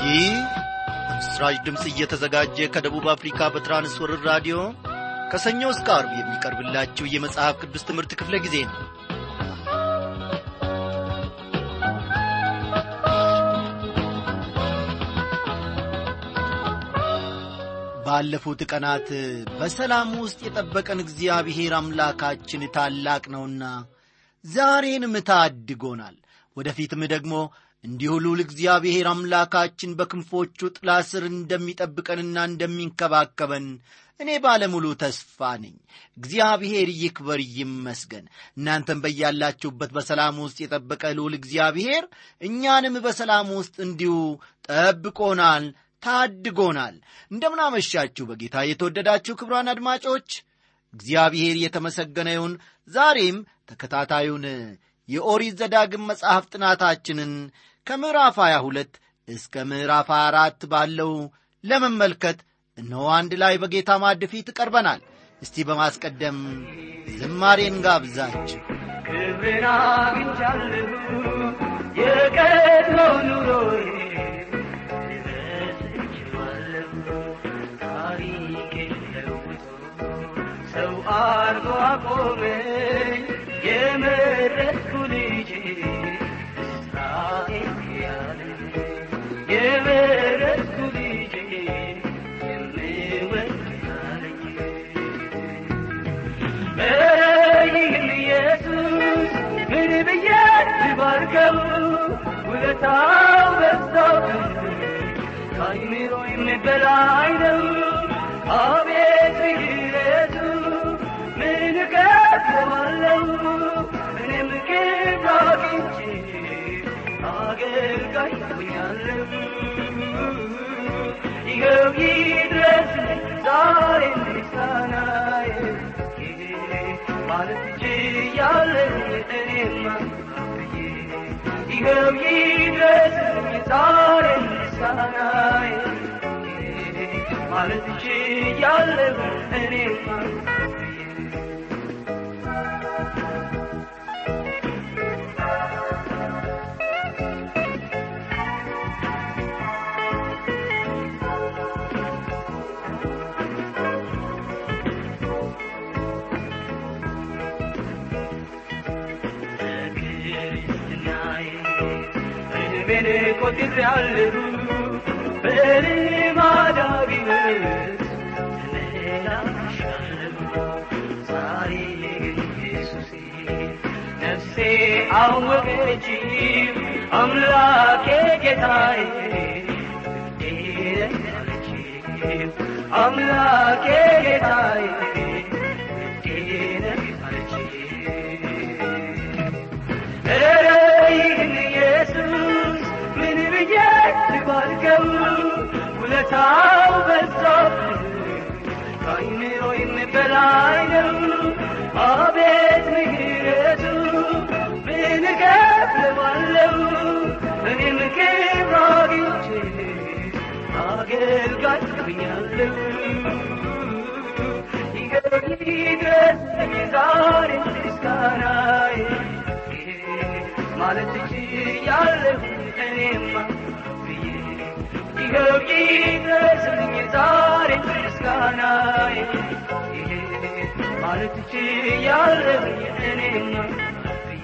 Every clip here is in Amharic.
ይህ በምስራች ድምፅ እየተዘጋጀ ከደቡብ አፍሪካ በትራንስወርር ራዲዮ ከሰኞ እስከ አርብ የሚቀርብላችሁ የመጽሐፍ ቅዱስ ትምህርት ክፍለ ጊዜ ነው ባለፉት ቀናት በሰላም ውስጥ የጠበቀን እግዚአብሔር አምላካችን ታላቅ ነውና ዛሬንም ታድጎናል ወደፊትም ደግሞ እንዲሁ ልዑል እግዚአብሔር አምላካችን በክንፎቹ ጥላ ስር እንደሚጠብቀንና እንደሚንከባከበን እኔ ባለሙሉ ተስፋ ነኝ እግዚአብሔር ይክበር ይመስገን እናንተም በያላችሁበት በሰላም ውስጥ የጠበቀ ልዑል እግዚአብሔር እኛንም በሰላም ውስጥ እንዲሁ ጠብቆናል ታድጎናል እንደምናመሻችሁ በጌታ የተወደዳችሁ ክብሯን አድማጮች እግዚአብሔር የተመሰገነ ይሁን ዛሬም ተከታታዩን የኦሪት ዘዳግም መጽሐፍ ጥናታችንን ከምዕራፍ 22 እስከ ምዕራፍ 24 ባለው ለመመልከት እነሆ አንድ ላይ በጌታ ማድ ፊት ቀርበናል እስቲ በማስቀደም ዝማሬን ጋብዛችሁ ክብርን አግኝቻለሁ የቀድሞው ኑሮዬ ረስቼዋለሁ ታሪኬን ለውጦ ሰው አርጎ አቆመኝ የመረጥኩ ልጅ እስራኤል ያለ የመረጥኩ ልጅ የምወድ ያለኝ በይህም ኢየሱስ ምን ብዬ ልባርከው ውለታው በዛው ከአይምሮ በላይ ነው አቤት ምሕረቱ ምን እከፍለዋለሁ እኔም ክብር አግኝቼ አገልጋይ ሆኛለሁ ይኸው ይድረስ ዛሬ ምስጋናዬ ማለት ችያለሁ እኔማ ብዬ ይኸው ይድረስ ዛሬ ምስጋናዬ ማለት ችያለሁ እኔማ እድሜን ቆጥሬአለሁ በልማዳዊነት ተመላልሻለሁ ዛሬ ግን ኢየሱሴ ነፍሴ አወቀች አምላኬ ጌታዬ እንዴት አለች አምላኬ ጌታዬ እንዴት አለች ኧረ ይህን ኢየሱስ ምን ብዬ ልባርከው ውለታው በዛብኝ ከአይምሮዬም በላይ ነው አቤት ምሕረቱ ምን እከፍለዋለሁ እኔም ክብር አግኝቼ አገልጋይ ሆኛለሁ ይድረስልኝ ዛሬ ምስጋናዬ ማለት ችያለሁ እኔማ ብዬ ይኸው ይድረስልኝ ዛሬ ምስጋናዬ ማለት ችያለሁ እኔማ ብዬ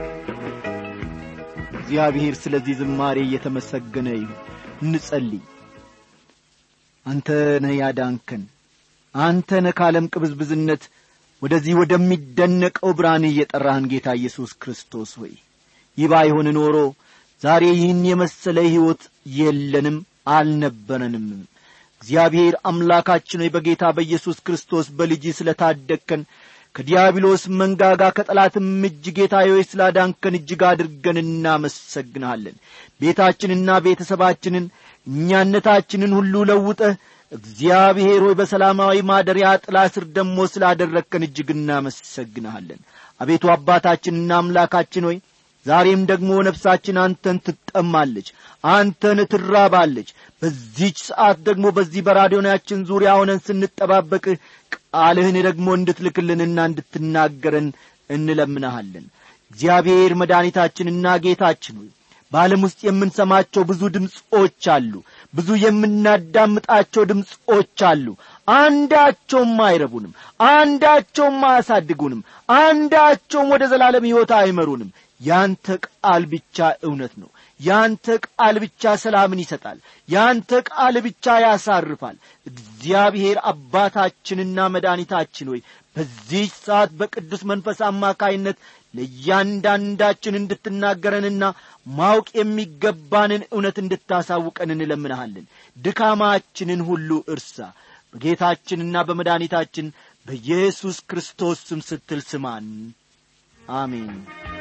እግዚአብሔር ስለዚህ ዝማሬ እየተመሰገነ ይሁን እንጸልይ አንተ ነህ ያዳንከን አንተ ነህ ከዓለም ቅብዝብዝነት ወደዚህ ወደሚደነቀው ብርሃን እየጠራህን ጌታ ኢየሱስ ክርስቶስ ሆይ ይህ ባይሆን ኖሮ ዛሬ ይህን የመሰለ ሕይወት የለንም አልነበረንም እግዚአብሔር አምላካችን ሆይ በጌታ በኢየሱስ ክርስቶስ በልጅ ስለ ታደግከን ከዲያብሎስ መንጋጋ ከጠላትም እጅ ጌታ ሆይ ስላዳንከን እጅግ አድርገን እናመሰግንሃለን ቤታችንና ቤተሰባችንን እኛነታችንን ሁሉ ለውጠህ እግዚአብሔር ሆይ በሰላማዊ ማደሪያ ጥላ ስር ደሞ ስላደረግከን እጅግ እናመሰግንሃለን አቤቱ አባታችንና አምላካችን ሆይ ዛሬም ደግሞ ነፍሳችን አንተን ትጠማለች አንተን ትራባለች በዚች ሰዓት ደግሞ በዚህ በራዲዮናችን ዙሪያ ሆነን ስንጠባበቅህ ቃልህን ደግሞ እንድትልክልንና እንድትናገረን እንለምንሃለን እግዚአብሔር መድኃኒታችንና ጌታችን ሆይ በዓለም ውስጥ የምንሰማቸው ብዙ ድምፆች አሉ ብዙ የምናዳምጣቸው ድምፆች አሉ አንዳቸውም አይረቡንም አንዳቸውም አያሳድጉንም አንዳቸውም ወደ ዘላለም ሕይወት አይመሩንም ያንተ ቃል ብቻ እውነት ነው ያንተ ቃል ብቻ ሰላምን ይሰጣል ያንተ ቃል ብቻ ያሳርፋል እግዚአብሔር አባታችንና መድኃኒታችን ሆይ በዚህ ሰዓት በቅዱስ መንፈስ አማካይነት ለእያንዳንዳችን እንድትናገረንና ማወቅ የሚገባንን እውነት እንድታሳውቀን እንለምንሃለን ድካማችንን ሁሉ እርሳ በጌታችንና በመድኃኒታችን በኢየሱስ ክርስቶስ ስም ስትል ስማን አሜን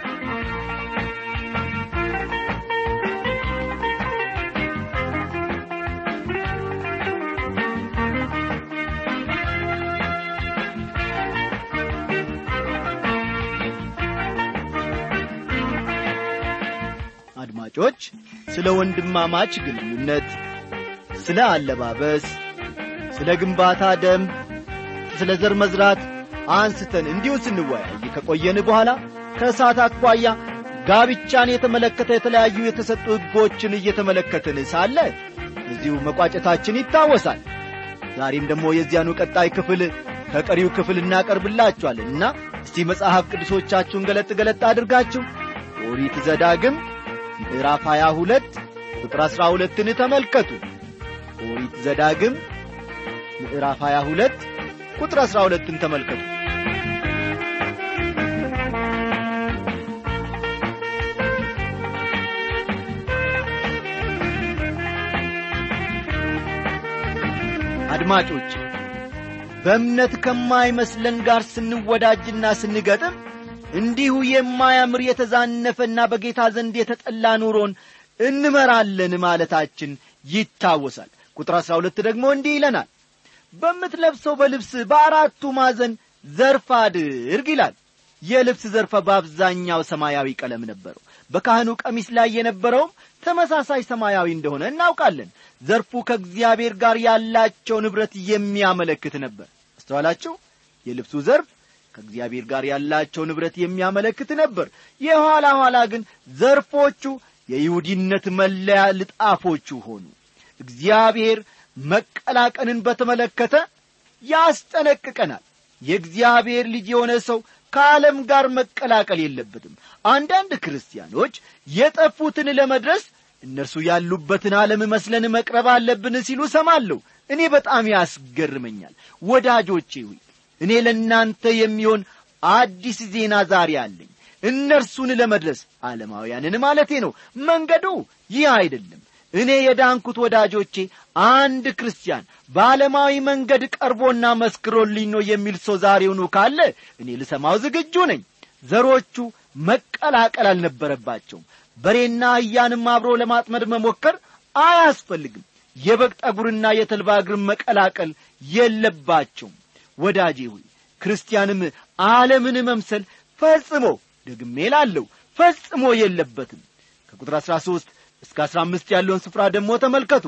አድማጮች ስለ ወንድማማች ግንኙነት ስለ አለባበስ ስለ ግንባታ ደንብ ስለ ዘር መዝራት አንስተን እንዲሁ ስንወያይ ከቆየን በኋላ ከእሳት አኳያ ጋብቻን የተመለከተ የተለያዩ የተሰጡ ሕጎችን እየተመለከትን ሳለ እዚሁ መቋጨታችን ይታወሳል ዛሬም ደግሞ የዚያኑ ቀጣይ ክፍል ከቀሪው ክፍል እናቀርብላችኋለን እና እስቲ መጽሐፍ ቅዱሶቻችሁን ገለጥ ገለጥ አድርጋችሁ ኦሪት ዘዳግም ምዕራፍ 22 ቁጥር 12ን ተመልከቱ ኦሪት ዘዳግም ምዕራፍ 22 ቁጥር 12ን ተመልከቱ አድማጮች በእምነት ከማይመስለን ጋር ስንወዳጅና ስንገጥም እንዲሁ የማያምር የተዛነፈና በጌታ ዘንድ የተጠላ ኑሮን እንመራለን ማለታችን ይታወሳል ቁጥር አሥራ ሁለት ደግሞ እንዲህ ይለናል በምትለብሰው በልብስ በአራቱ ማዘን ዘርፍ አድርግ ይላል የልብስ ዘርፈ በአብዛኛው ሰማያዊ ቀለም ነበረው በካህኑ ቀሚስ ላይ የነበረውም ተመሳሳይ ሰማያዊ እንደሆነ እናውቃለን ዘርፉ ከእግዚአብሔር ጋር ያላቸው ንብረት የሚያመለክት ነበር አስተዋላችሁ የልብሱ ዘርፍ ከእግዚአብሔር ጋር ያላቸው ንብረት የሚያመለክት ነበር የኋላ ኋላ ግን ዘርፎቹ የይሁዲነት መለያ ልጣፎቹ ሆኑ እግዚአብሔር መቀላቀንን በተመለከተ ያስጠነቅቀናል የእግዚአብሔር ልጅ የሆነ ሰው ከዓለም ጋር መቀላቀል የለበትም አንዳንድ ክርስቲያኖች የጠፉትን ለመድረስ እነርሱ ያሉበትን ዓለም መስለን መቅረብ አለብን ሲሉ ሰማለሁ እኔ በጣም ያስገርመኛል ወዳጆቼ ሆይ እኔ ለእናንተ የሚሆን አዲስ ዜና ዛሬ አለኝ እነርሱን ለመድረስ ዓለማውያንን ማለቴ ነው መንገዱ ይህ አይደለም እኔ የዳንኩት ወዳጆቼ አንድ ክርስቲያን በዓለማዊ መንገድ ቀርቦና መስክሮልኝ ነው የሚል ሰው ዛሬውኑ ካለ እኔ ልሰማው ዝግጁ ነኝ ዘሮቹ መቀላቀል አልነበረባቸውም በሬና አህያንም አብሮ ለማጥመድ መሞከር አያስፈልግም የበግ ጠጉርና የተልባ እግርን መቀላቀል የለባቸውም ወዳጄ ሆይ ክርስቲያንም ዓለምን መምሰል ፈጽሞ ደግሜ ላለው ፈጽሞ የለበትም ከቁጥር አሥራ ሦስት እስከ አሥራ አምስት ያለውን ስፍራ ደግሞ ተመልከቱ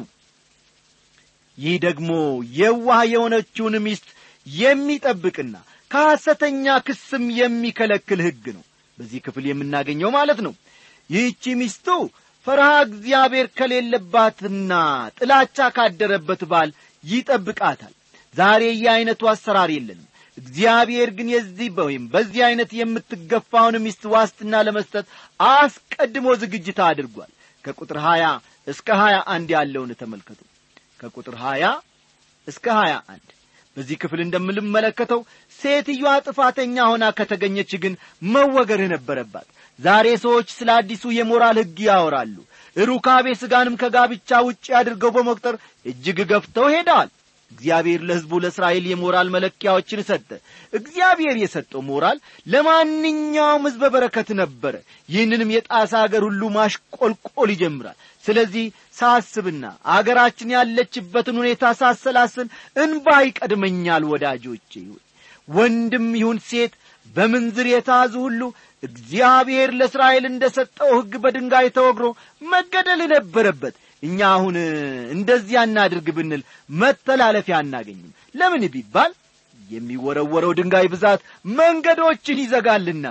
ይህ ደግሞ የዋህ የሆነችውን ሚስት የሚጠብቅና ከሐሰተኛ ክስም የሚከለክል ሕግ ነው በዚህ ክፍል የምናገኘው ማለት ነው ይህቺ ሚስቱ ፈርሃ እግዚአብሔር ከሌለባትና ጥላቻ ካደረበት ባል ይጠብቃታል ዛሬ ይህ ዐይነቱ አሰራር የለንም እግዚአብሔር ግን የዚህ ወይም በዚህ ዐይነት የምትገፋውን ሚስት ዋስትና ለመስጠት አስቀድሞ ዝግጅት አድርጓል ከቁጥር ሀያ እስከ ሀያ አንድ ያለውን ተመልከቱ ከቁጥር ሀያ እስከ ሀያ አንድ በዚህ ክፍል እንደምንመለከተው ሴትዮዋ ጥፋተኛ ሆና ከተገኘች ግን መወገር ነበረባት ዛሬ ሰዎች ስለ አዲሱ የሞራል ሕግ ያወራሉ ሩካቤ ሥጋንም ከጋብቻ ውጭ አድርገው በመቁጠር እጅግ ገፍተው ሄደዋል እግዚአብሔር ለሕዝቡ ለእስራኤል የሞራል መለኪያዎችን ሰጠ እግዚአብሔር የሰጠው ሞራል ለማንኛውም ሕዝበ በረከት ነበረ ይህንንም የጣሳ አገር ሁሉ ማሽቆልቆል ይጀምራል ስለዚህ ሳስብና አገራችን ያለችበትን ሁኔታ ሳሰላስል እንባ ይቀድመኛል ወዳጆቼ ወንድም ይሁን ሴት በምንዝር የተያዙ ሁሉ እግዚአብሔር ለእስራኤል እንደ ሰጠው ሕግ በድንጋይ ተወግሮ መገደል ነበረበት እኛ አሁን እንደዚያ እናድርግ ብንል መተላለፊያ አናገኝም ለምን ቢባል የሚወረወረው ድንጋይ ብዛት መንገዶችን ይዘጋልና ነው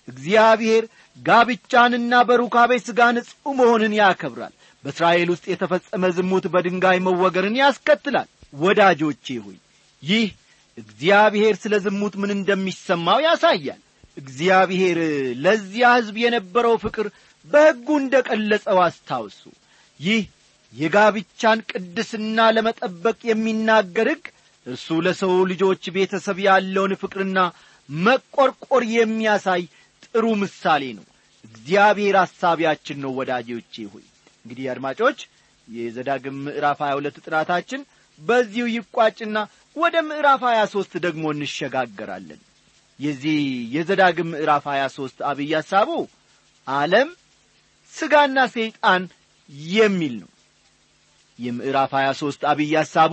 እግዚአብሔር ጋብቻንና በሩካቤ ሥጋ ንጹሕ መሆንን ያከብራል በእስራኤል ውስጥ የተፈጸመ ዝሙት በድንጋይ መወገርን ያስከትላል ወዳጆቼ ሆይ ይህ እግዚአብሔር ስለ ዝሙት ምን እንደሚሰማው ያሳያል እግዚአብሔር ለዚያ ሕዝብ የነበረው ፍቅር በሕጉ እንደ ቀለጸው አስታውሱ ይህ የጋብቻን ቅድስና ለመጠበቅ የሚናገር ሕግ እርሱ ለሰው ልጆች ቤተሰብ ያለውን ፍቅርና መቈርቈር የሚያሳይ ጥሩ ምሳሌ ነው እግዚአብሔር አሳቢያችን ነው ወዳጆቼ ሆይ እንግዲህ አድማጮች የዘዳግም ምዕራፍ 22 ጥናታችን በዚሁ ይቋጭና ወደ ምዕራፍ 23 ደግሞ እንሸጋገራለን የዚህ የዘዳግም ምዕራፍ 23 አብይ ሐሳቡ ዓለም ሥጋና ሰይጣን የሚል ነው የምዕራፍ 23 አብይ ሐሳቡ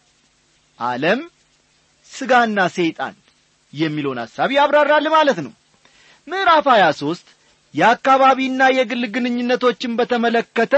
ዓለም ሥጋና ሰይጣን የሚለውን ሐሳብ ያብራራል ማለት ነው ምዕራፍ 23 የአካባቢና የግል ግንኙነቶችን በተመለከተ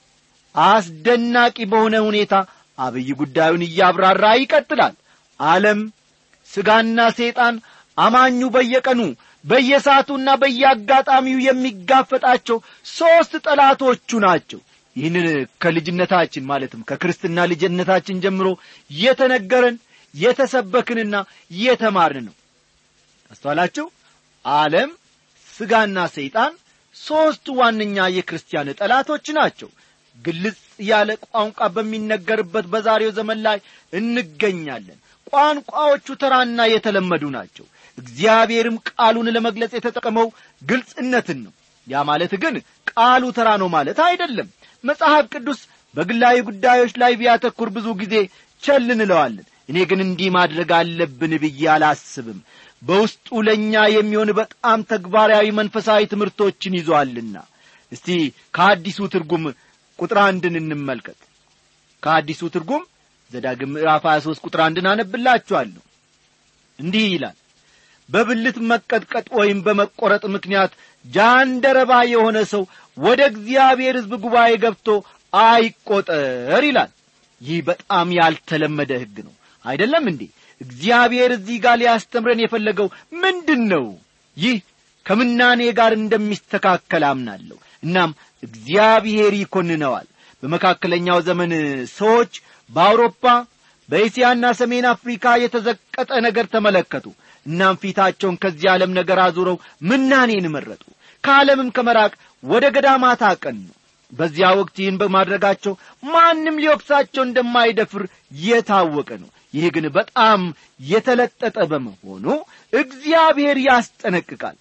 አስደናቂ በሆነ ሁኔታ አብይ ጉዳዩን እያብራራ ይቀጥላል ዓለም ሥጋና ሰይጣን አማኙ በየቀኑ በየሰዓቱና በየአጋጣሚው የሚጋፈጣቸው ሦስት ጠላቶቹ ናቸው ይህንን ከልጅነታችን ማለትም ከክርስትና ልጅነታችን ጀምሮ የተነገረን የተሰበክንና የተማርን ነው አስተዋላችሁ ዓለም ሥጋና ሰይጣን ሦስት ዋነኛ የክርስቲያን ጠላቶች ናቸው ግልጽ ያለ ቋንቋ በሚነገርበት በዛሬው ዘመን ላይ እንገኛለን ቋንቋዎቹ ተራና የተለመዱ ናቸው እግዚአብሔርም ቃሉን ለመግለጽ የተጠቀመው ግልጽነትን ነው ያ ማለት ግን ቃሉ ተራ ነው ማለት አይደለም መጽሐፍ ቅዱስ በግላዊ ጉዳዮች ላይ ቢያተኩር ብዙ ጊዜ ቸል እንለዋለን እኔ ግን እንዲህ ማድረግ አለብን ብዬ አላስብም በውስጡ ለእኛ የሚሆን በጣም ተግባራዊ መንፈሳዊ ትምህርቶችን ይዞአልና እስቲ ከአዲሱ ትርጉም ቁጥር አንድን እንመልከት ከአዲሱ ትርጉም ዘዳግም ምዕራፍ 23 ቁጥር አንድን አነብላችኋለሁ እንዲህ ይላል በብልት መቀጥቀጥ ወይም በመቈረጥ ምክንያት ጃንደረባ የሆነ ሰው ወደ እግዚአብሔር ሕዝብ ጉባኤ ገብቶ አይቈጠር ይላል ይህ በጣም ያልተለመደ ሕግ ነው አይደለም እንዴ እግዚአብሔር እዚህ ጋር ሊያስተምረን የፈለገው ምንድን ነው ይህ ከምናኔ ጋር እንደሚስተካከል አምናለሁ እናም እግዚአብሔር ይኮንነዋል በመካከለኛው ዘመን ሰዎች በአውሮፓ በእስያና ሰሜን አፍሪካ የተዘቀጠ ነገር ተመለከቱ እናም ፊታቸውን ከዚህ ዓለም ነገር አዙረው ምናኔን መረጡ ከዓለምም ከመራቅ ወደ ገዳማት አቀኑ በዚያ ወቅት ይህን በማድረጋቸው ማንም ሊወቅሳቸው እንደማይደፍር የታወቀ ነው ይህ ግን በጣም የተለጠጠ በመሆኑ እግዚአብሔር ያስጠነቅቃል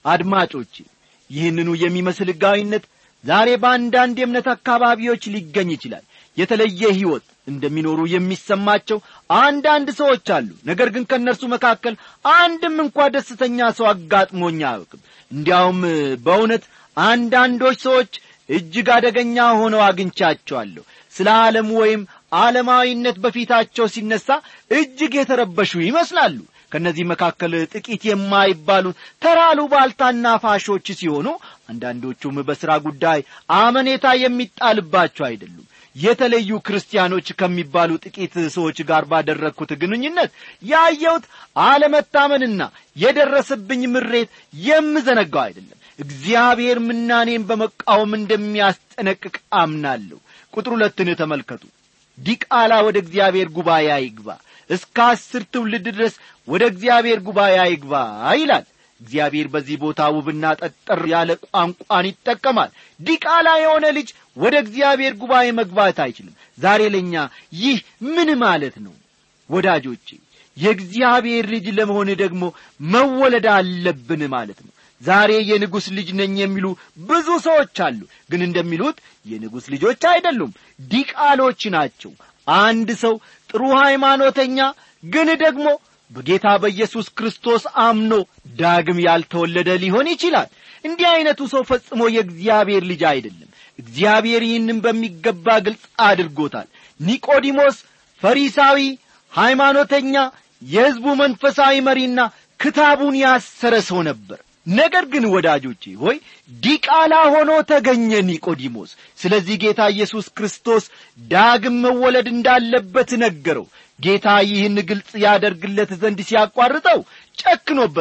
አድማጮቼ ይህንኑ የሚመስል ሕጋዊነት ዛሬ በአንዳንድ የእምነት አካባቢዎች ሊገኝ ይችላል የተለየ ሕይወት እንደሚኖሩ የሚሰማቸው አንዳንድ ሰዎች አሉ ነገር ግን ከእነርሱ መካከል አንድም እንኳ ደስተኛ ሰው አጋጥሞኝ አያውቅም እንዲያውም በእውነት አንዳንዶች ሰዎች እጅግ አደገኛ ሆነው አግኝቻቸዋለሁ ስለ ዓለም ወይም ዓለማዊነት በፊታቸው ሲነሣ እጅግ የተረበሹ ይመስላሉ ከእነዚህ መካከል ጥቂት የማይባሉት ተራሉ ባልታና ፋሾች ሲሆኑ አንዳንዶቹም በሥራ ጉዳይ አመኔታ የሚጣልባቸው አይደሉም የተለዩ ክርስቲያኖች ከሚባሉ ጥቂት ሰዎች ጋር ባደረግኩት ግንኙነት ያየሁት አለመታመንና የደረሰብኝ ምሬት የምዘነጋው አይደለም እግዚአብሔር ምናኔን በመቃወም እንደሚያስጠነቅቅ አምናለሁ ቁጥር ሁለትን ተመልከቱ ዲቃላ ወደ እግዚአብሔር ጉባኤ አይግባ እስከ አስር ትውልድ ድረስ ወደ እግዚአብሔር ጉባኤ አይግባ ይላል እግዚአብሔር በዚህ ቦታ ውብና ጠጠር ያለ ቋንቋን ይጠቀማል ዲቃላ የሆነ ልጅ ወደ እግዚአብሔር ጉባኤ መግባት አይችልም ዛሬ ለእኛ ይህ ምን ማለት ነው ወዳጆቼ የእግዚአብሔር ልጅ ለመሆን ደግሞ መወለድ አለብን ማለት ነው ዛሬ የንጉሥ ልጅ ነኝ የሚሉ ብዙ ሰዎች አሉ ግን እንደሚሉት የንጉሥ ልጆች አይደሉም ዲቃሎች ናቸው አንድ ሰው ጥሩ ሃይማኖተኛ ግን ደግሞ በጌታ በኢየሱስ ክርስቶስ አምኖ ዳግም ያልተወለደ ሊሆን ይችላል እንዲህ ዐይነቱ ሰው ፈጽሞ የእግዚአብሔር ልጅ አይደለም እግዚአብሔር ይህንም በሚገባ ግልጽ አድርጎታል ኒቆዲሞስ ፈሪሳዊ ሃይማኖተኛ የሕዝቡ መንፈሳዊ መሪና ክታቡን ያሰረ ሰው ነበር ነገር ግን ወዳጆቼ ሆይ ዲቃላ ሆኖ ተገኘ ኒቆዲሞስ ስለዚህ ጌታ ኢየሱስ ክርስቶስ ዳግም መወለድ እንዳለበት ነገረው ጌታ ይህን ግልጽ ያደርግለት ዘንድ ሲያቋርጠው ጨክኖበታል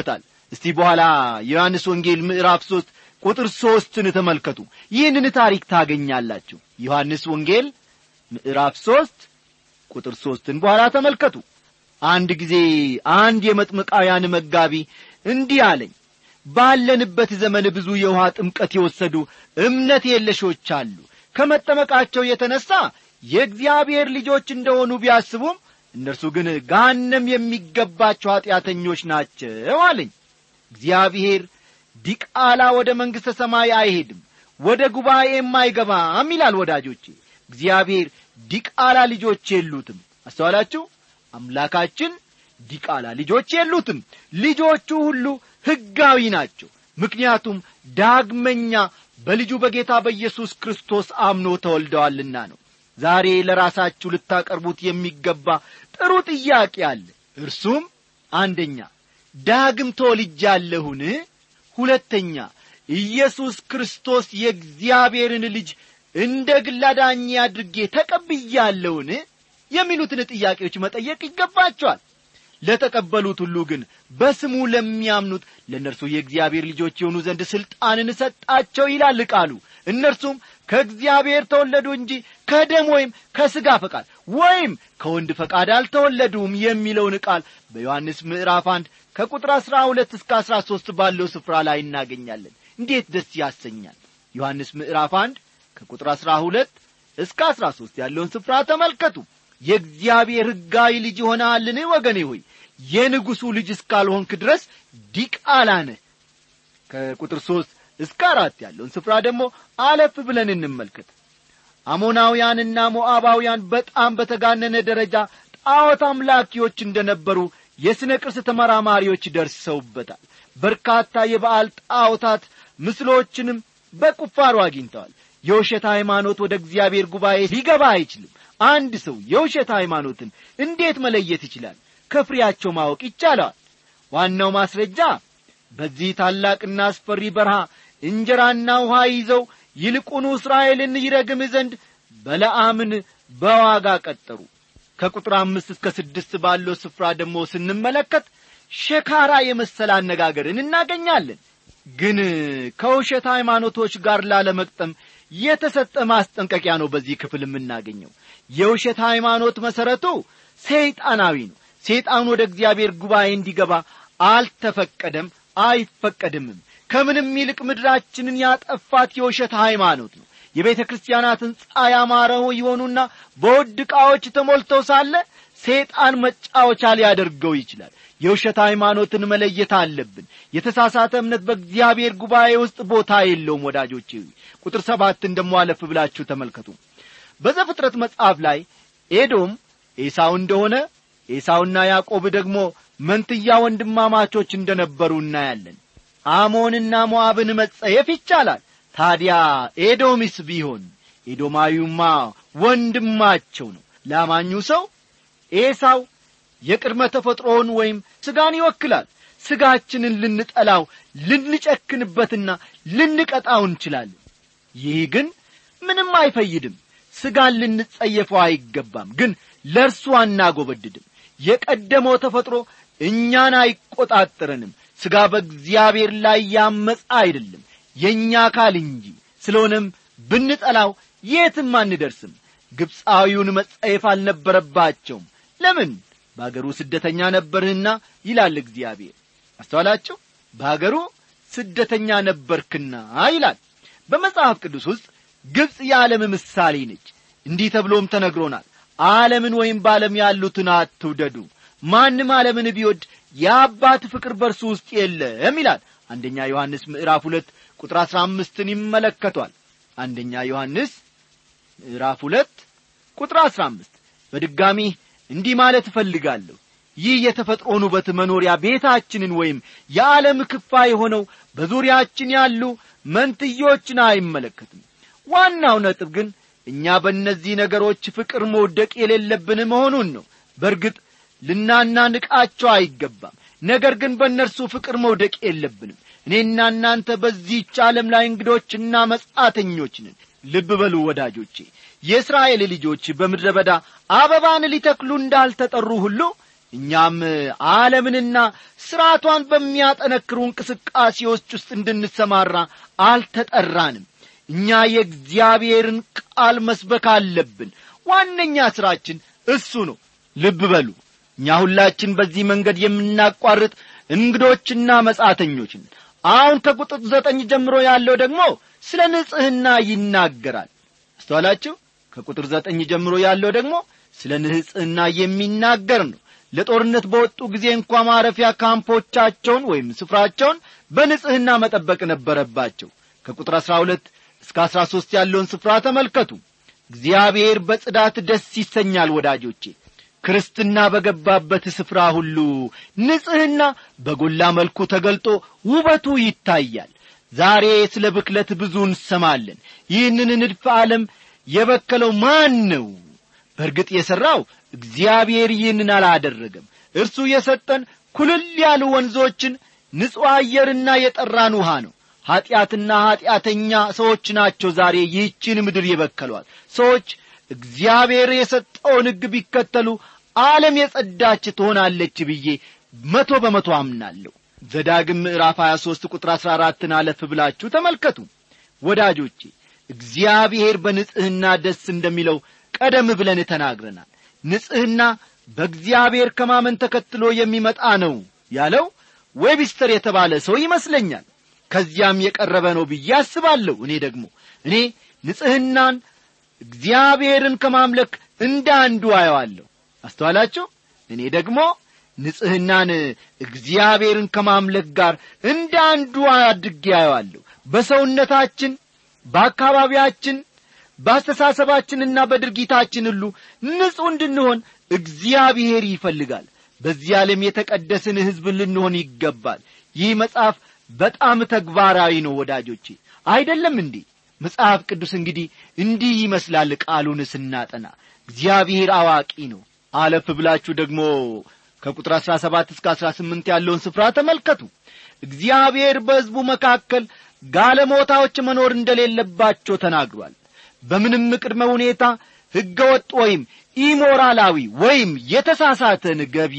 እስቲ በኋላ የዮሐንስ ወንጌል ምዕራፍ ሦስት ቁጥር ሦስትን ተመልከቱ ይህንን ታሪክ ታገኛላችሁ ዮሐንስ ወንጌል ምዕራፍ ሦስት ቁጥር ሦስትን በኋላ ተመልከቱ አንድ ጊዜ አንድ የመጥምቃውያን መጋቢ እንዲህ አለኝ ባለንበት ዘመን ብዙ የውሃ ጥምቀት የወሰዱ እምነት የለሾች አሉ ከመጠመቃቸው የተነሣ የእግዚአብሔር ልጆች እንደሆኑ ቢያስቡም እነርሱ ግን ጋነም የሚገባቸው ኀጢአተኞች ናቸው አለኝ እግዚአብሔር ዲቃላ ወደ መንግሥተ ሰማይ አይሄድም ወደ ጉባኤም አይገባም ይላል ወዳጆቼ እግዚአብሔር ዲቃላ ልጆች የሉትም አስተዋላችሁ አምላካችን ዲቃላ ልጆች የሉትም ልጆቹ ሁሉ ሕጋዊ ናቸው ምክንያቱም ዳግመኛ በልጁ በጌታ በኢየሱስ ክርስቶስ አምኖ ተወልደዋልና ነው ዛሬ ለራሳችሁ ልታቀርቡት የሚገባ ጥሩ ጥያቄ አለ እርሱም አንደኛ ዳግም ተወልጃለሁን ሁለተኛ ኢየሱስ ክርስቶስ የእግዚአብሔርን ልጅ እንደ ግል አዳኜ አድርጌ ተቀብያለሁን የሚሉትን ጥያቄዎች መጠየቅ ይገባቸዋል ለተቀበሉት ሁሉ ግን በስሙ ለሚያምኑት ለእነርሱ የእግዚአብሔር ልጆች የሆኑ ዘንድ ሥልጣንን ሰጣቸው ይላል ቃሉ እነርሱም ከእግዚአብሔር ተወለዱ እንጂ ከደም ወይም ከሥጋ ፈቃድ ወይም ከወንድ ፈቃድ አልተወለዱም የሚለውን ቃል በዮሐንስ ምዕራፍ አንድ ከቁጥር አሥራ ሁለት እስከ አሥራ ሦስት ባለው ስፍራ ላይ እናገኛለን እንዴት ደስ ያሰኛል ዮሐንስ ምዕራፍ አንድ ከቁጥር አሥራ ሁለት እስከ አሥራ ሦስት ያለውን ስፍራ ተመልከቱ የእግዚአብሔር ሕጋዊ ልጅ ይሆናልን ወገኔ ሆይ የንጉሡ ልጅ እስካልሆንክ ድረስ ዲቃላ ነህ ከቁጥር ሦስት እስከ አራት ያለውን ስፍራ ደግሞ አለፍ ብለን እንመልከት አሞናውያንና ሞዓባውያን በጣም በተጋነነ ደረጃ ጣዖት አምላኪዎች እንደ ነበሩ የሥነ ቅርስ ተመራማሪዎች ደርሰውበታል በርካታ የበዓል ጣዖታት ምስሎችንም በቁፋሮ አግኝተዋል የውሸት ሃይማኖት ወደ እግዚአብሔር ጉባኤ ሊገባ አይችልም አንድ ሰው የውሸት ሃይማኖትን እንዴት መለየት ይችላል ከፍሬያቸው ማወቅ ይቻለዋል ዋናው ማስረጃ በዚህ ታላቅና አስፈሪ በረሃ እንጀራና ውሃ ይዘው ይልቁኑ እስራኤልን ይረግም ዘንድ በለዓምን በዋጋ ቀጠሩ ከቁጥር አምስት እስከ ስድስት ባለው ስፍራ ደግሞ ስንመለከት ሸካራ የመሰለ አነጋገርን እናገኛለን ግን ከውሸት ሃይማኖቶች ጋር ላለመቅጠም የተሰጠ ማስጠንቀቂያ ነው በዚህ ክፍል የምናገኘው የውሸት ሃይማኖት መሠረቱ ሰይጣናዊ ነው ሰይጣን ወደ እግዚአብሔር ጉባኤ እንዲገባ አልተፈቀደም አይፈቀድምም ከምንም ይልቅ ምድራችንን ያጠፋት የውሸት ሃይማኖት ነው የቤተ ክርስቲያናት ሕንጻ ያማረው ይሆኑና በውድ ዕቃዎች ተሞልተው ሳለ ሰይጣን መጫወቻ ሊያደርገው ይችላል የውሸት ሃይማኖትን መለየት አለብን የተሳሳተ እምነት በእግዚአብሔር ጉባኤ ውስጥ ቦታ የለውም ወዳጆች ቁጥር ሰባትን ደሞ አለፍ ብላችሁ ተመልከቱ በዘፍጥረት መጽሐፍ ላይ ኤዶም ኤሳው እንደሆነ ኤሳውና ያዕቆብ ደግሞ መንትያ ወንድማማቾች እንደ ነበሩ እናያለን አሞንና ሞዓብን መጸየፍ ይቻላል ታዲያ ኤዶምስ ቢሆን ኤዶማዊውማ ወንድማቸው ነው ላማኙ ሰው ኤሳው የቅድመ ተፈጥሮውን ወይም ሥጋን ይወክላል ሥጋችንን ልንጠላው ልንጨክንበትና ልንቀጣው እንችላለን ይህ ግን ምንም አይፈይድም ሥጋን ልንጸየፈው አይገባም ግን ለእርሱ አናጐበድድም የቀደመው ተፈጥሮ እኛን አይቈጣጠረንም ሥጋ በእግዚአብሔር ላይ ያመፃ አይደለም የእኛ አካል እንጂ ስለሆነም ብንጠላው የትም አንደርስም ግብፃዊውን መጸየፍ አልነበረባቸውም ለምን በአገሩ ስደተኛ ነበርህና ይላል እግዚአብሔር አስተዋላችሁ በአገሩ ስደተኛ ነበርክና ይላል በመጽሐፍ ቅዱስ ውስጥ ግብፅ የዓለም ምሳሌ ነች እንዲህ ተብሎም ተነግሮናል ዓለምን ወይም በዓለም ያሉትን አትውደዱ ማንም ዓለምን ቢወድ የአባት ፍቅር በርሱ ውስጥ የለም ይላል አንደኛ ዮሐንስ ምዕራፍ ሁለት ቁጥር አሥራ አምስትን ይመለከቷል አንደኛ ዮሐንስ ምዕራፍ ሁለት ቁጥር አሥራ አምስት በድጋሚ እንዲህ ማለት እፈልጋለሁ ይህ የተፈጥሮን ውበት መኖሪያ ቤታችንን ወይም የዓለም ክፋ የሆነው በዙሪያችን ያሉ መንትዮችን አይመለከትም ዋናው ነጥብ ግን እኛ በእነዚህ ነገሮች ፍቅር መውደቅ የሌለብን መሆኑን ነው በርግጥ ልናናንቃቸው አይገባም ነገር ግን በእነርሱ ፍቅር መውደቅ የለብንም እኔና እናንተ በዚህች ዓለም ላይ እንግዶችና መጻተኞች ነን ልብ በሉ ወዳጆቼ የእስራኤል ልጆች በምድረ በዳ አበባን ሊተክሉ እንዳልተጠሩ ሁሉ እኛም ዓለምንና ሥርዓቷን በሚያጠነክሩ እንቅስቃሴዎች ውስጥ እንድንሰማራ አልተጠራንም እኛ የእግዚአብሔርን ቃል መስበክ አለብን ዋነኛ ሥራችን እሱ ነው ልብ በሉ እኛ ሁላችን በዚህ መንገድ የምናቋርጥ እንግዶችና መጻተኞች ነን አሁን ከቁጥር ዘጠኝ ጀምሮ ያለው ደግሞ ስለ ንጽሕና ይናገራል አስተዋላችሁ ከቁጥር ዘጠኝ ጀምሮ ያለው ደግሞ ስለ ንጽሕና የሚናገር ነው ለጦርነት በወጡ ጊዜ እንኳ ማረፊያ ካምፖቻቸውን ወይም ስፍራቸውን በንጽሕና መጠበቅ ነበረባቸው ከቁጥር አሥራ ሁለት እስከ አሥራ ሦስት ያለውን ስፍራ ተመልከቱ እግዚአብሔር በጽዳት ደስ ይሰኛል ወዳጆቼ ክርስትና በገባበት ስፍራ ሁሉ ንጽሕና በጎላ መልኩ ተገልጦ ውበቱ ይታያል ዛሬ ስለ ብክለት ብዙ እንሰማለን ይህንን ንድፈ ዓለም የበከለው ማን ነው በእርግጥ የሠራው እግዚአብሔር ይህንን አላደረገም እርሱ የሰጠን ኩልል ያሉ ወንዞችን ንጹሕ አየርና የጠራን ውሃ ነው ኀጢአትና ኀጢአተኛ ሰዎች ናቸው ዛሬ ይህችን ምድር የበከሏል ሰዎች እግዚአብሔር የሰጠውን ሕግ ቢከተሉ ዓለም የጸዳች ትሆናለች ብዬ መቶ በመቶ አምናለሁ ዘዳግም ምዕራፍ 23 ቁጥር 14ን አለፍ ብላችሁ ተመልከቱ ወዳጆቼ እግዚአብሔር በንጽሕና ደስ እንደሚለው ቀደም ብለን ተናግረናል ንጽሕና በእግዚአብሔር ከማመን ተከትሎ የሚመጣ ነው ያለው ዌቢስተር የተባለ ሰው ይመስለኛል ከዚያም የቀረበ ነው ብዬ አስባለሁ እኔ ደግሞ እኔ ንጽሕናን እግዚአብሔርን ከማምለክ እንደ አንዱ አየዋለሁ አስተዋላችሁ እኔ ደግሞ ንጽሕናን እግዚአብሔርን ከማምለክ ጋር እንደ አንዱ አድጌ አየዋለሁ በሰውነታችን በአካባቢያችን በአስተሳሰባችንና በድርጊታችን ሁሉ ንጹሕ እንድንሆን እግዚአብሔር ይፈልጋል በዚህ ዓለም የተቀደስን ሕዝብ ልንሆን ይገባል ይህ መጽሐፍ በጣም ተግባራዊ ነው ወዳጆቼ አይደለም እንዴ መጽሐፍ ቅዱስ እንግዲህ እንዲህ ይመስላል ቃሉን ስናጠና እግዚአብሔር አዋቂ ነው አለፍ ብላችሁ ደግሞ ከቁጥር አሥራ ሰባት እስከ አሥራ ስምንት ያለውን ስፍራ ተመልከቱ እግዚአብሔር በሕዝቡ መካከል ጋለሞታዎች መኖር እንደሌለባቸው ተናግሯል በምንም ቅድመ ሁኔታ ሕገ ወጥ ወይም ኢሞራላዊ ወይም የተሳሳተን ገቢ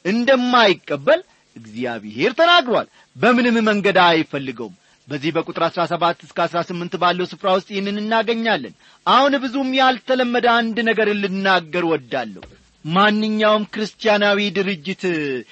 እንደማይቀበል እግዚአብሔር ተናግሯል በምንም መንገድ አይፈልገውም በዚህ በቁጥር አሥራ ሰባት እስከ አሥራ ስምንት ባለው ስፍራ ውስጥ ይህንን እናገኛለን አሁን ብዙም ያልተለመደ አንድ ነገር ልናገር ወዳለሁ ማንኛውም ክርስቲያናዊ ድርጅት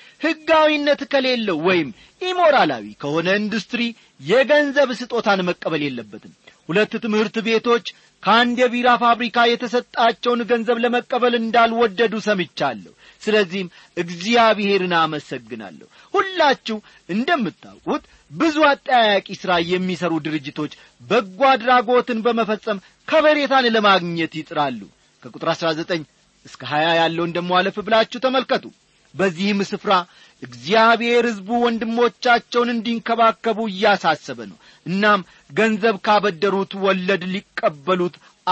ሕጋዊነት ከሌለው ወይም ኢሞራላዊ ከሆነ ኢንዱስትሪ የገንዘብ ስጦታን መቀበል የለበትም ሁለት ትምህርት ቤቶች ከአንድ የቢራ ፋብሪካ የተሰጣቸውን ገንዘብ ለመቀበል እንዳልወደዱ ሰምቻለሁ ስለዚህም እግዚአብሔርን አመሰግናለሁ ሁላችሁ እንደምታውቁት ብዙ አጠያያቂ ሥራ የሚሠሩ ድርጅቶች በጎ አድራጎትን በመፈጸም ከበሬታን ለማግኘት ይጥራሉ ከቁጥር አሥራ ዘጠኝ እስከ ሀያ ያለውን ደሞ አለፍ ብላችሁ ተመልከቱ በዚህም ስፍራ እግዚአብሔር ሕዝቡ ወንድሞቻቸውን እንዲንከባከቡ እያሳሰበ ነው እናም ገንዘብ ካበደሩት ወለድ ሊቀበሉት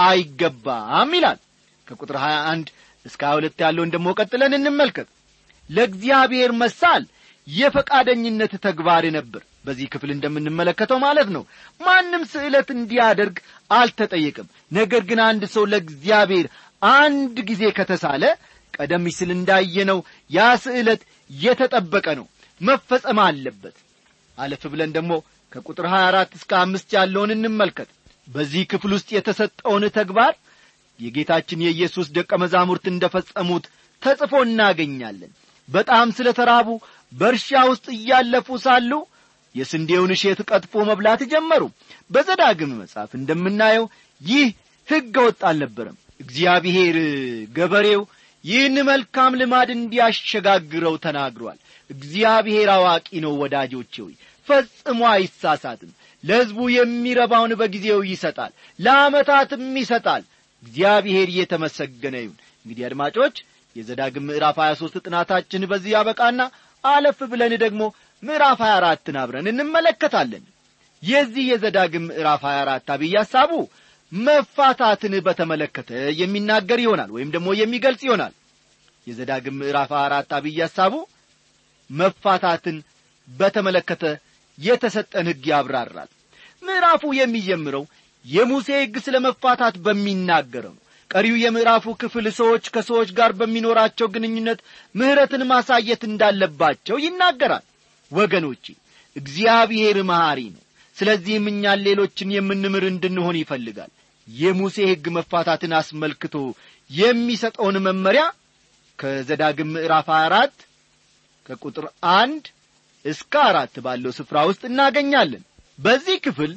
አይገባም ይላል ከቁጥር 21 እስከ 22 ያለውን ደሞ ቀጥለን እንመልከት ለእግዚአብሔር መሳል የፈቃደኝነት ተግባር ነበር በዚህ ክፍል እንደምንመለከተው ማለት ነው ማንም ስዕለት እንዲያደርግ አልተጠየቅም ነገር ግን አንድ ሰው ለእግዚአብሔር አንድ ጊዜ ከተሳለ ቀደም ሲል እንዳየነው ያ ስዕለት የተጠበቀ ነው መፈጸም አለበት አለፍ ብለን ደግሞ ከቁጥር 24 እስከ አምስት ያለውን እንመልከት በዚህ ክፍል ውስጥ የተሰጠውን ተግባር የጌታችን የኢየሱስ ደቀ መዛሙርት እንደ ፈጸሙት ተጽፎ እናገኛለን በጣም ስለ ተራቡ በእርሻ ውስጥ እያለፉ ሳሉ የስንዴውን እሼት ቀጥፎ መብላት ጀመሩ በዘዳግም መጽሐፍ እንደምናየው ይህ ሕገ ወጥ አልነበረም እግዚአብሔር ገበሬው ይህን መልካም ልማድ እንዲያሸጋግረው ተናግሯል እግዚአብሔር አዋቂ ነው ወዳጆቼ ሆይ ፈጽሞ አይሳሳትም ለሕዝቡ የሚረባውን በጊዜው ይሰጣል ለዓመታትም ይሰጣል እግዚአብሔር እየተመሰገነ ይሁን እንግዲህ አድማጮች የዘዳግም ምዕራፍ 23 ጥናታችን በዚህ ያበቃና አለፍ ብለን ደግሞ ምዕራፍ 24ን አብረን እንመለከታለን የዚህ የዘዳግም ምዕራፍ 24 አብይ ሐሳቡ መፋታትን በተመለከተ የሚናገር ይሆናል ወይም ደግሞ የሚገልጽ ይሆናል የዘዳግም ምዕራፍ አራት አብይ ሐሳቡ መፋታትን በተመለከተ የተሰጠን ሕግ ያብራራል ምዕራፉ የሚጀምረው የሙሴ ሕግ ስለ መፋታት በሚናገረው ነው ቀሪው የምዕራፉ ክፍል ሰዎች ከሰዎች ጋር በሚኖራቸው ግንኙነት ምሕረትን ማሳየት እንዳለባቸው ይናገራል ወገኖቼ እግዚአብሔር መሐሪ ነው ስለዚህም እኛን ሌሎችን የምንምር እንድንሆን ይፈልጋል የሙሴ ሕግ መፋታትን አስመልክቶ የሚሰጠውን መመሪያ ከዘዳግም ምዕራፍ 24 ከቁጥር አንድ እስከ አራት ባለው ስፍራ ውስጥ እናገኛለን በዚህ ክፍል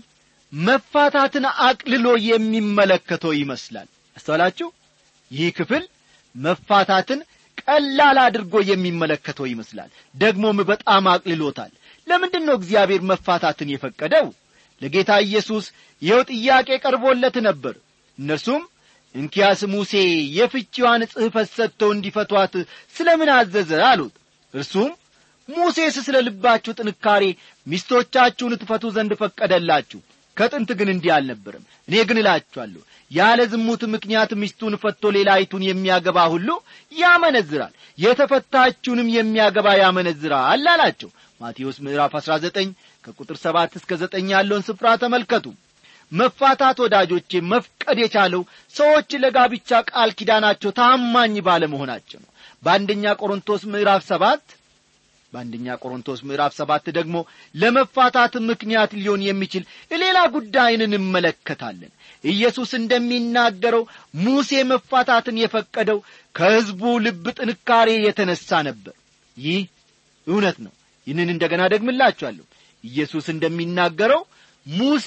መፋታትን አቅልሎ የሚመለከተው ይመስላል አስተዋላችሁ ይህ ክፍል መፋታትን ቀላል አድርጎ የሚመለከተው ይመስላል ደግሞም በጣም አቅልሎታል ለምንድን ነው እግዚአብሔር መፋታትን የፈቀደው ለጌታ ኢየሱስ ይኸው ጥያቄ ቀርቦለት ነበር እነርሱም እንኪያስ ሙሴ የፍቺዋን ጽሕፈት ሰጥተው እንዲፈቷት ስለ ምን አዘዘ አሉት እርሱም ሙሴስ ስለ ልባችሁ ጥንካሬ ሚስቶቻችሁን ትፈቱ ዘንድ ፈቀደላችሁ ከጥንት ግን እንዲህ አልነበረም እኔ ግን እላችኋለሁ ያለ ዝሙት ምክንያት ሚስቱን ፈቶ ሌላይቱን የሚያገባ ሁሉ ያመነዝራል የተፈታችውንም የሚያገባ ያመነዝራል አላቸው ማቴዎስ ምዕራፍ 19 ከቁጥር 7 እስከ 9 ያለውን ስፍራ ተመልከቱ መፋታት ወዳጆቼ መፍቀድ የቻለው ሰዎች ለጋብቻ ቃል ኪዳናቸው ታማኝ ባለመሆናቸው ነው በአንደኛ ቆሮንቶስ ምዕራፍ ሰባት በአንደኛ ቆሮንቶስ ምዕራፍ ሰባት ደግሞ ለመፋታት ምክንያት ሊሆን የሚችል ሌላ ጉዳይን እንመለከታለን ኢየሱስ እንደሚናገረው ሙሴ መፋታትን የፈቀደው ከሕዝቡ ልብ ጥንካሬ የተነሣ ነበር ይህ እውነት ነው ይህንን እንደገና ደግምላችኋለሁ ኢየሱስ እንደሚናገረው ሙሴ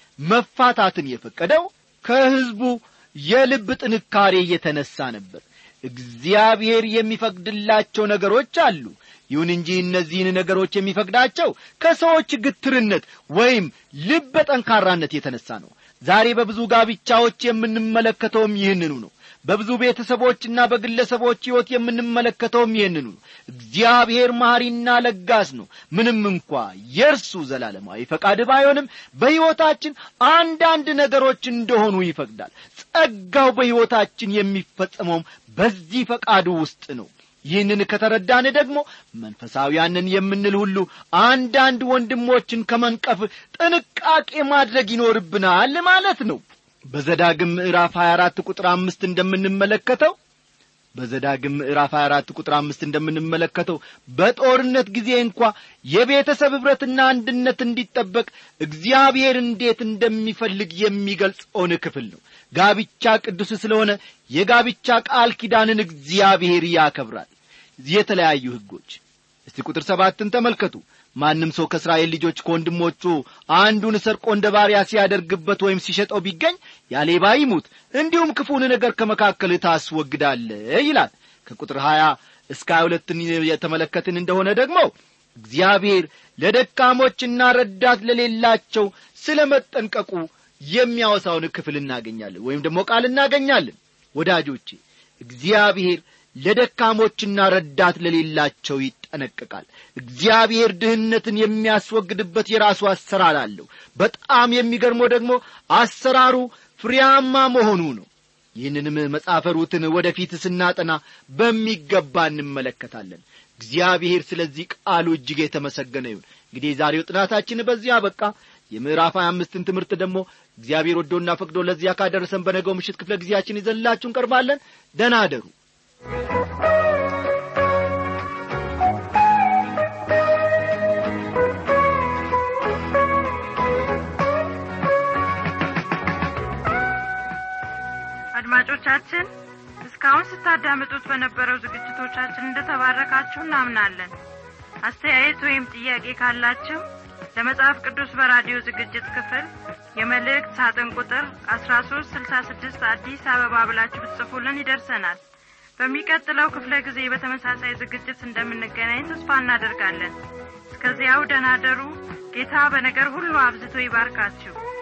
መፋታትን የፈቀደው ከሕዝቡ የልብ ጥንካሬ የተነሣ ነበር እግዚአብሔር የሚፈቅድላቸው ነገሮች አሉ ይሁን እንጂ እነዚህን ነገሮች የሚፈቅዳቸው ከሰዎች ግትርነት ወይም ልበ ጠንካራነት የተነሣ ነው ዛሬ በብዙ ጋብቻዎች የምንመለከተውም ይህንኑ ነው በብዙ ቤተሰቦችና በግለሰቦች ሕይወት የምንመለከተውም ይህንኑ ነው እግዚአብሔር መሐሪና ለጋስ ነው ምንም እንኳ የእርሱ ዘላለማዊ ፈቃድ ባይሆንም በሕይወታችን አንዳንድ ነገሮች እንደሆኑ ይፈቅዳል ጸጋው በሕይወታችን የሚፈጸመውም በዚህ ፈቃዱ ውስጥ ነው ይህንን ከተረዳን ደግሞ መንፈሳውያንን የምንል ሁሉ አንዳንድ ወንድሞችን ከመንቀፍ ጥንቃቄ ማድረግ ይኖርብናል ማለት ነው በዘዳግም ምዕራፍ 24 ቁጥር አምስት እንደምንመለከተው በዘዳግም ምዕራፍ 24 ቁጥር አምስት እንደምንመለከተው በጦርነት ጊዜ እንኳ የቤተሰብ ኅብረትና አንድነት እንዲጠበቅ እግዚአብሔር እንዴት እንደሚፈልግ የሚገልጸውን ክፍል ነው ጋብቻ ቅዱስ ስለሆነ የጋብቻ ቃል ኪዳንን እግዚአብሔር ያከብራል የተለያዩ ሕጎች እስቲ ቁጥር ሰባትን ተመልከቱ ማንም ሰው ከእስራኤል ልጆች ከወንድሞቹ አንዱን ሰርቆ እንደ ባሪያ ሲያደርግበት ወይም ሲሸጠው ቢገኝ ያሌባ ይሙት እንዲሁም ክፉን ነገር ከመካከል ታስወግዳለ ይላል ከቁጥር ሀያ እስከ ሀያ ሁለትን የተመለከትን እንደሆነ ደግሞ እግዚአብሔር ለደካሞችና ረዳት ለሌላቸው ስለ መጠንቀቁ የሚያወሳውን ክፍል እናገኛለን ወይም ደግሞ ቃል እናገኛለን ወዳጆቼ እግዚአብሔር ለደካሞችና ረዳት ለሌላቸው ይጠነቀቃል እግዚአብሔር ድህነትን የሚያስወግድበት የራሱ አሰራር አለው በጣም የሚገርመው ደግሞ አሰራሩ ፍሬያማ መሆኑ ነው ይህንንም መጽሐፈ ሩትን ወደፊት ስናጠና በሚገባ እንመለከታለን እግዚአብሔር ስለዚህ ቃሉ እጅግ የተመሰገነ ይሁን እንግዲህ የዛሬው ጥናታችን በዚህ አበቃ የምዕራፍ ሀያ አምስትን ትምህርት ደግሞ እግዚአብሔር ወዶና ፈቅዶ ለዚያ ካደረሰን በነገው ምሽት ክፍለ ጊዜያችን ይዘንላችሁ እንቀርባለን ደና አደሩ አድማጮቻችን እስካሁን ስታዳምጡት በነበረው ዝግጅቶቻችን እንደተባረካችሁ እናምናለን አስተያየት ወይም ጥያቄ ካላችሁ ለመጽሐፍ ቅዱስ በራዲዮ ዝግጅት ክፍል የመልእክት ሳጥን ቁጥር አስራ ሶስት ስልሳ ስድስት አዲስ አበባ ብላችሁ ብትጽፉልን ይደርሰናል በሚቀጥለው ክፍለ ጊዜ በተመሳሳይ ዝግጅት እንደምንገናኝ ተስፋ እናደርጋለን እስከዚያው ደናደሩ ጌታ በነገር ሁሉ አብዝቶ ይባርካችሁ